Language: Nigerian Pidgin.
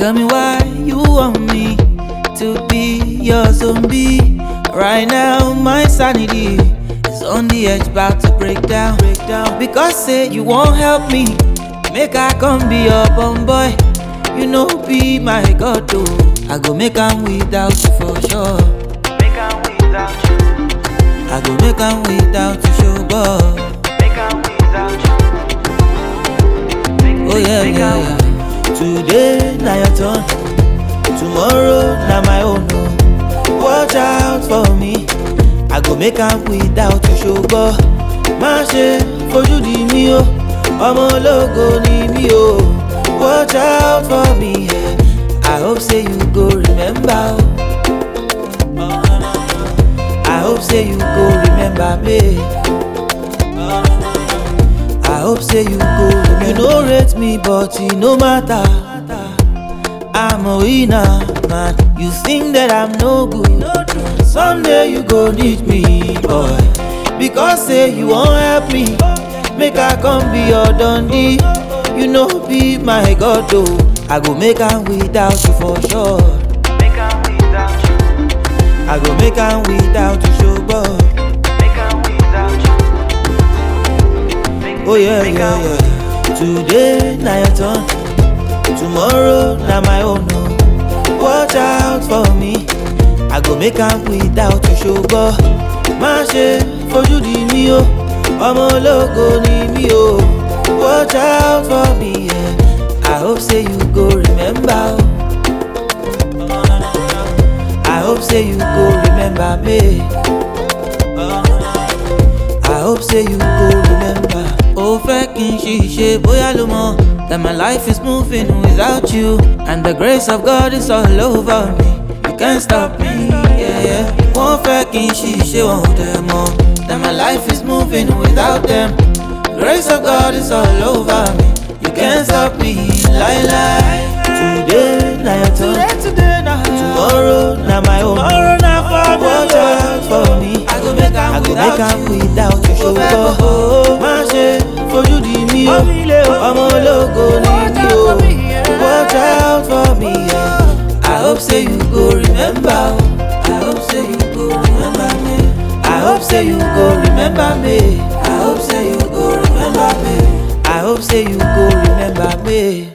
Tell me why you want me to be your zombie. Right now, my sanity is on the edge, about to break down. Break down. Because say you won't help me, make I come be your bum boy. You know, be my god, though. I go make am without you for sure. Make am without you. I go make am without you, show boy. Make am without you. Make, Oh yeah, make yeah, am- yeah. Today na your turn, tomorrow na my own. Oh. Watch out for me, I go make am without you ṣùgbọ́n má ṣe fojú di mí o, ọmọ ológo ni mí o. Watch out for me, yeah. I hope say you go remember o. I hope say you go remember me. I hope say you go remember. You no rate me, but it no matter. I'm a winner, man. You think that I'm no good. Someday you go need me, boy. Because say you won't help me. Make I come be your dundee. You know, be my god, though. I go make am without you for sure. Make am without you. I go make am without you, show boy. Make am without you. Make, Oh yeah, make yeah, am- yeah. Today na your turn, tomorrow na my own. Oh. Watch out for me, I go make am without you ṣùgbọ́n má ṣe fojú di mí o, ọmọ ológo ni mí o. Watch out for me, yeah. I hope say you go remember o. I hope say you go remember me. I hope say you go remember. Ó fẹ́ kí n ṣiṣẹ́ bóyá ló mọ̀ that my life is moving without you and the grace of God is all over me. You can't stop me. Yeah, yeah. Wọ́n fẹ́ kí n ṣiṣẹ́ wọn ò dẹ̀ mọ̀ that my life is moving without them. Grace of God is all over me. You can't stop me. Lie, lie. Today na your turn. Today na Tomorrow na my own. Tomorrow na for me. Watch out for me. I go make am I go without make am you. without you Ó fẹ́ ṣùgbọ́n kókó. má ṣe fojú di mí o. Ọmọ ilé o. Ọmọ ológo ni mí o. Watch out for me. Yeah. I hope say you go remember o. I hope say you go remember me. I hope say you go remember me. I hope say you go remember me. I hope say you go remember me.